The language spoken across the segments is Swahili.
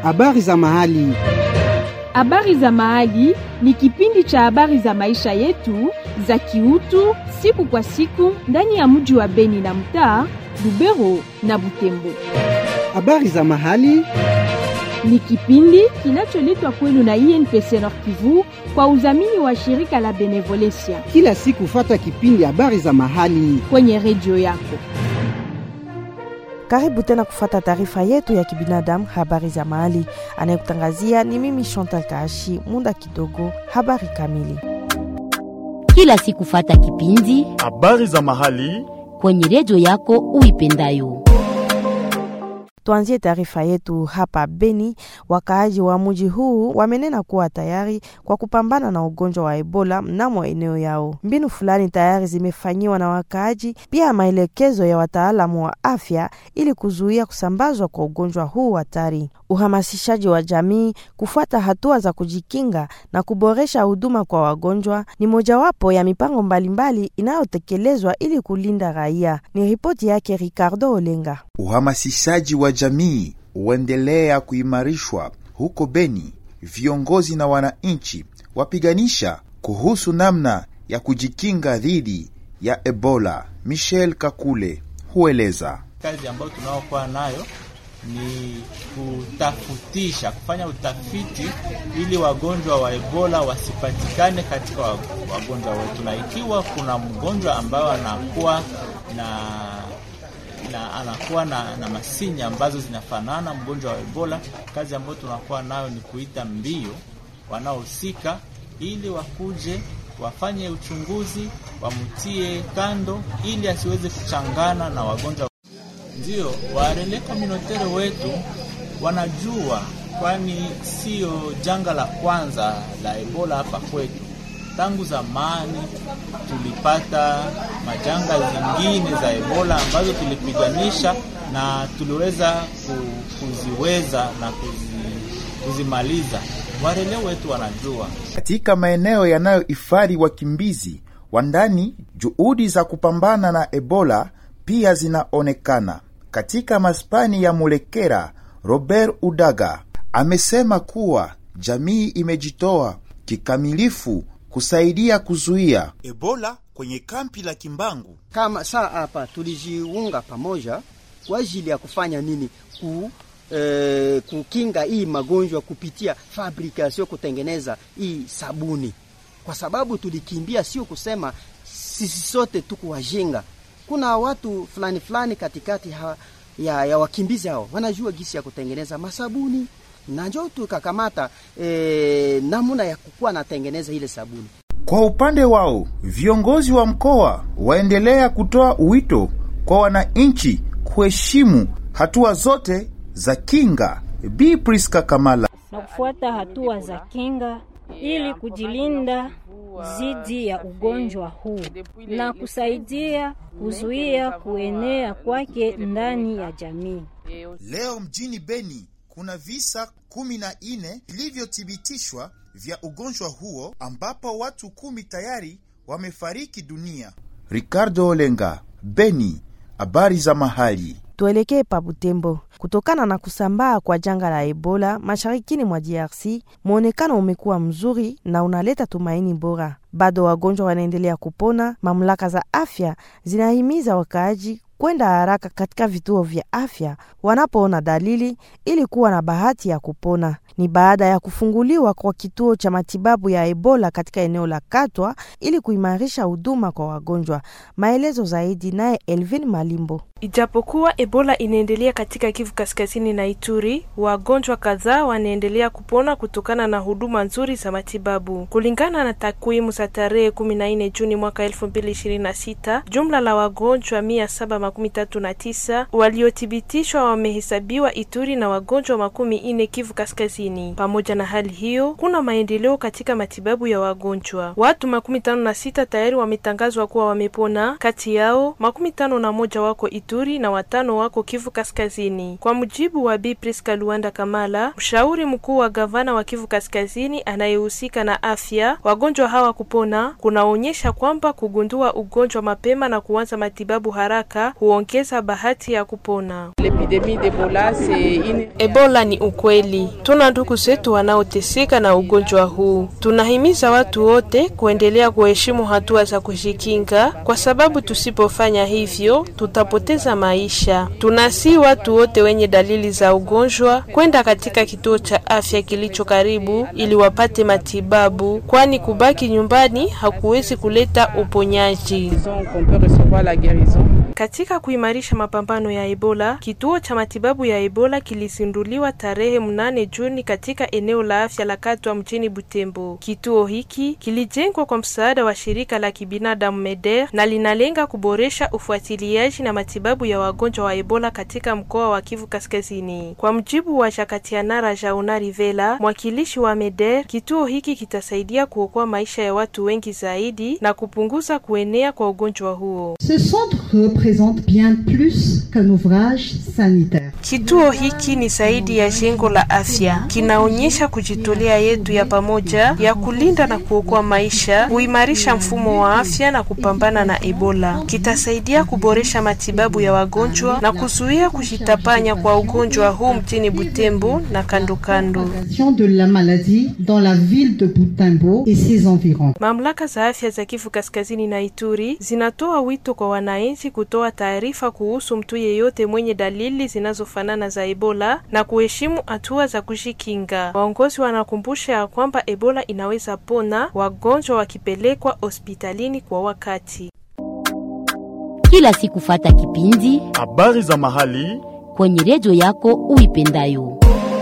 Habari za mahali. Habari za mahali ni kipindi cha habari za maisha yetu za kiutu siku kwa siku ndani ya mji wa Beni na mtaa Lubero na Butembo. Habari za mahali. Ni kipindi kinacholetwa kwenu na INPC Nord Kivu kwa udhamini wa shirika la Benevolencia Kila siku fata kipindi habari za mahali. kwenye redio yako. Karibu tena kufata taarifa yetu ya kibinadamu, habari za mahali. Anayekutangazia ni mimi Chantal Kaashi. Muda kidogo, habari kamili. kila siku fata kipindi Habari za mahali. kwenye redio yako uipendayo. Tuanzie taarifa yetu hapa Beni. Wakaaji wa mji huu wamenena kuwa tayari kwa kupambana na ugonjwa wa Ebola mnamo eneo yao. Mbinu fulani tayari zimefanyiwa na wakaaji, pia maelekezo ya wataalamu wa afya ili kuzuia kusambazwa kwa ugonjwa huu hatari. Uhamasishaji wa jamii kufuata hatua za kujikinga na kuboresha huduma kwa wagonjwa ni mojawapo ya mipango mbalimbali inayotekelezwa ili kulinda raia. Ni ripoti yake Ricardo Olenga. Uhamasishaji wa jamii huendelea kuimarishwa huko Beni. Viongozi na wananchi wapiganisha kuhusu namna ya kujikinga dhidi ya Ebola. Michel Kakule hueleza. Kazi ambayo tunaokuwa nayo ni kutafutisha, kufanya utafiti ili wagonjwa wa Ebola wasipatikane katika wa- wagonjwa wetu, na ikiwa kuna mgonjwa ambayo anakuwa na na anakuwa na, na masinya ambazo zinafanana mgonjwa wa Ebola, kazi ambayo tunakuwa nayo ni kuita mbio wanaohusika ili wakuje wafanye uchunguzi, wamtie kando ili asiweze kuchangana na wagonjwa. Ndio warele communautaire wetu wanajua, kwani sio janga la kwanza la Ebola hapa kwetu. Tangu zamani tulipata majanga zingine za Ebola ambazo tulipiganisha na tuliweza ku- kuziweza na kuzi, kuzimaliza. Warele wetu wanajua. Katika maeneo yanayohifadhi wakimbizi wa ndani, juhudi za kupambana na Ebola pia zinaonekana. Katika maspani ya Mulekera, Robert Udaga amesema kuwa jamii imejitoa kikamilifu kusaidia kuzuia Ebola kwenye kampi la Kimbangu. kama saa hapa tulijiunga pamoja kwa ajili ya kufanya nini? Ku, eh, kukinga hii magonjwa kupitia fabrikasio, kutengeneza hii sabuni, kwa sababu tulikimbia, sio kusema sisi sote tuko wajinga. Kuna watu fulani fulani katikati ha, ya, ya wakimbizi hao wanajua gisi ya kutengeneza masabuni na njo tukakamata eh, namna ya kukuwa natengeneza ile sabuni. Kwa upande wao, viongozi wa mkoa waendelea kutoa wito kwa wananchi kuheshimu hatua zote za kinga. Bi Priska Kamala na kufuata hatua za kinga ili kujilinda dhidi ya ugonjwa huu na kusaidia kuzuia kuenea kwake ndani ya jamii. Leo mjini Beni kuna visa kumi na nne vilivyothibitishwa vya ugonjwa huo ambapo watu kumi tayari wamefariki dunia. Ricardo Olenga, Beni, habari za mahali. Tuelekee pa Butembo. Kutokana na kusambaa kwa janga la Ebola masharikini mwa DRC, mwonekano umekuwa mzuri na unaleta tumaini bora. Bado wagonjwa wanaendelea kupona. Mamlaka za afya zinahimiza wakaaji kwenda haraka katika vituo vya afya wanapoona dalili ili kuwa na bahati ya kupona. Ni baada ya kufunguliwa kwa kituo cha matibabu ya Ebola katika eneo la Katwa ili kuimarisha huduma kwa wagonjwa. Maelezo zaidi naye Elvin Malimbo. Ijapokuwa Ebola inaendelea katika Kivu Kaskazini na Ituri, wagonjwa kadhaa wanaendelea kupona kutokana na huduma nzuri za matibabu. Kulingana na takwimu za tarehe 14 Juni mwaka 2026, jumla la wagonjwa 739 waliothibitishwa wamehesabiwa Ituri na wagonjwa makumi ine Kivu Kaskazini. Pamoja na hali hiyo, kuna maendeleo katika matibabu ya wagonjwa. Watu makumi tano na sita tayari wametangazwa kuwa wamepona, kati yao makumi tano na moja wako Ituri na watano wako Kivu Kaskazini, kwa mujibu wa Bi Priska Luanda Kamala, mshauri mkuu wa gavana wa Kivu Kaskazini anayehusika na afya. Wagonjwa hawa kupona kunaonyesha kwamba kugundua ugonjwa mapema na kuanza matibabu haraka huongeza bahati ya kupona. Ebola ni ukweli. Tuna ndugu zetu wanaoteseka na ugonjwa huu. Tunahimiza watu wote kuendelea kuheshimu hatua za kujikinga, kwa sababu tusipofanya hivyo tutapoteza maisha. Tunasi watu wote wenye dalili za ugonjwa kwenda katika kituo cha afya kilicho karibu ili wapate matibabu, kwani kubaki nyumbani hakuwezi kuleta uponyaji. Katika kuimarisha mapambano ya Ebola, kituo cha matibabu ya Ebola kilizinduliwa tarehe mnane Juni katika eneo la afya la Katwa mjini Butembo. Kituo hiki kilijengwa kwa msaada wa shirika la kibinadamu MEDER na linalenga kuboresha ufuatiliaji na matibabu ya wagonjwa wa Ebola katika mkoa wa Kivu Kaskazini. Kwa mjibu wa Jakatianara Jauna Rivela, mwakilishi wa MEDER, kituo hiki kitasaidia kuokoa maisha ya watu wengi zaidi na kupunguza kuenea kwa ugonjwa huo. Ce centre représente bien plus qu'un ouvrage sanitaire. Kituo hiki ni zaidi ya jengo la afya, kinaonyesha kujitolea yetu ya pamoja ya kulinda na kuokoa maisha, kuimarisha mfumo wa afya na kupambana na Ebola. Kitasaidia kuboresha matibabu ya wagonjwa na kuzuia kujitapanya kwa ugonjwa huu mjini Butembo na kando kando. de la maladie dans la ville de Butembo et ses environs. Mamlaka za afya za Kivu Kaskazini na Ituri zinatoa wito kwa wananchi kutoa taarifa kuhusu mtu yeyote mwenye dalili zinazofanana za Ebola na kuheshimu hatua za kujikinga. Waongozi wanakumbusha ya kwamba Ebola inaweza pona wagonjwa wakipelekwa hospitalini kwa wakati. Kila siku fata kipindi habari za mahali kwenye redio yako uipendayo.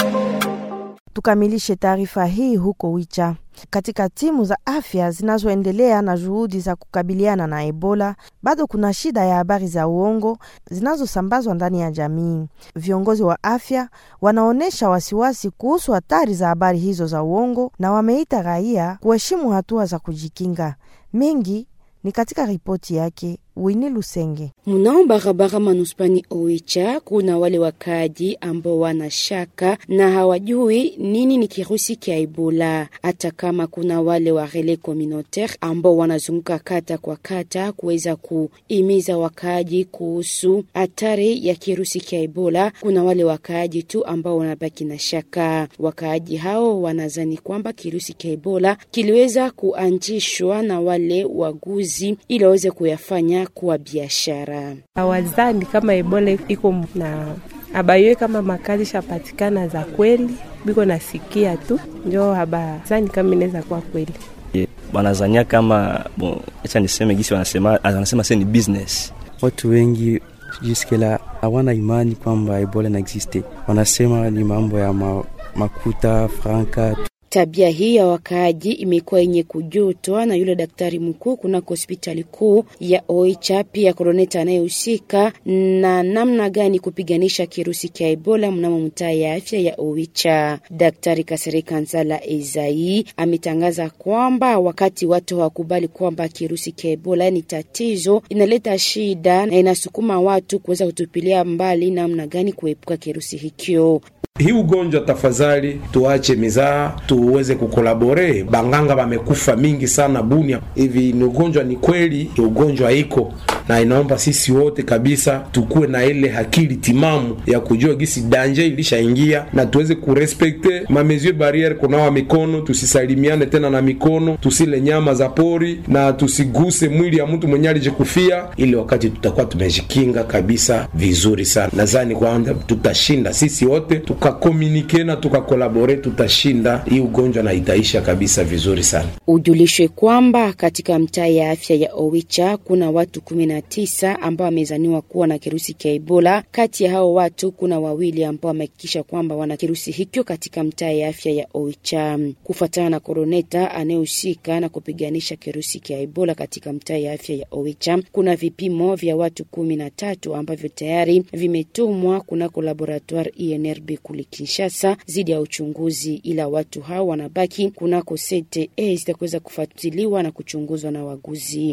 Tukamilishe taarifa hii huko Wicha. Katika timu za afya zinazoendelea na juhudi za kukabiliana na Ebola, bado kuna shida ya habari za uongo zinazosambazwa ndani ya jamii. Viongozi wa afya wanaonyesha wasiwasi kuhusu hatari za habari hizo za uongo na wameita raia kuheshimu hatua za kujikinga. Mengi ni katika ripoti yake Wini Lusenge. Mnao barabara manuspani Oicha, kuna wale wakaaji ambao wana shaka na hawajui nini ni kirusi kya Ebola, hata kama kuna wale wa relais communautaire ambao wanazunguka kata kwa kata kuweza kuimiza wakaaji kuhusu hatari ya kirusi kya Ebola. Kuna wale wakaaji tu ambao wanabaki na shaka. Wakaaji hao wanazani kwamba kirusi kya Ebola kiliweza kuanzishwa na wale waguzi ili waweze kuyafanya kuwa biashara. Hawazani kama Ebola iko na abayue kama makazi shapatikana za kweli, biko nasikia tu njo habazani kama inaweza kuwa kweli wanazania kama bon, acha niseme gisi wanasema, wanasema se ni business. Watu wengi juskela hawana imani kwamba Ebola na existe, wanasema ni mambo ya ma, makuta franka Tabia hii ya wakaaji imekuwa yenye kujutwa na yule daktari mkuu kunako hospitali kuu ya Oicha, pia koroneta anayehusika na namna gani kupiganisha kirusi cha Ebola mnamo mtaa ya afya ya Oicha. Daktari Kasereka Nzala Ezai ametangaza kwamba wakati watu hawakubali kwamba kirusi cha Ebola ni tatizo, inaleta shida na inasukuma watu kuweza kutupilia mbali namna gani kuepuka kirusi hikyo. Hii ugonjwa tafadhali, tuache mizaa, tuweze kukolabore. Banganga bamekufa mingi sana Bunia. Hivi ni ugonjwa, ni kweli ugonjwa iko na inaomba sisi wote kabisa tukuwe na ile akili timamu ya kujua gisi danje ilishaingia na tuweze kurespekte ma mesure barriere, kunawa mikono, tusisalimiane tena na mikono, tusile nyama za pori na tusiguse mwili ya mtu mwenye alijikufia, ili wakati tutakuwa tumejikinga kabisa vizuri sana. Nadhani kwamba tutashinda sisi wote tukakomunike na tukakolabore, tutashinda hii ugonjwa na itaisha kabisa vizuri sana. Ujulishwe kwamba katika mtaa ya afya ya Owicha kuna watu kumi na tisa ambao wamezaniwa kuwa na kirusi cha Ebola. Kati ya hao watu kuna wawili ambao wamehakikisha kwamba wana kirusi hicho katika mtaa ya afya ya Oicha. Kufuatana na koroneta anayehusika na kupiganisha kirusi cha Ebola katika mtaa ya afya ya Oicha, kuna vipimo vya watu kumi na tatu ambavyo tayari vimetumwa kunako laboratoire INRB kule Kinshasa zidi ya uchunguzi, ila watu hao wanabaki kunako CTE zitakuweza kufuatiliwa na kuchunguzwa na waguzi.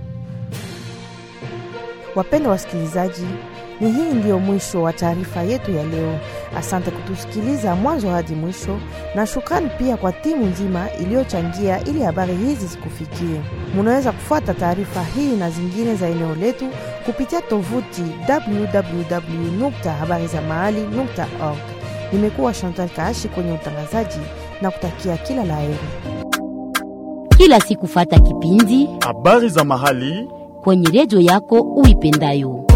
Wapendwa wasikilizaji, ni hii ndiyo mwisho wa taarifa yetu ya leo. Asante kutusikiliza mwanzo hadi mwisho, na shukrani pia kwa timu nzima iliyochangia ili habari hizi zikufikie. Munaweza kufuata taarifa hii na zingine za eneo letu kupitia tovuti www habari za mahali org. Nimekuwa Chantal Kaashi kwenye utangazaji na kutakia kila la heri. Kila siku fata kipindi habari za mahali kwenye redio yako uipendayo.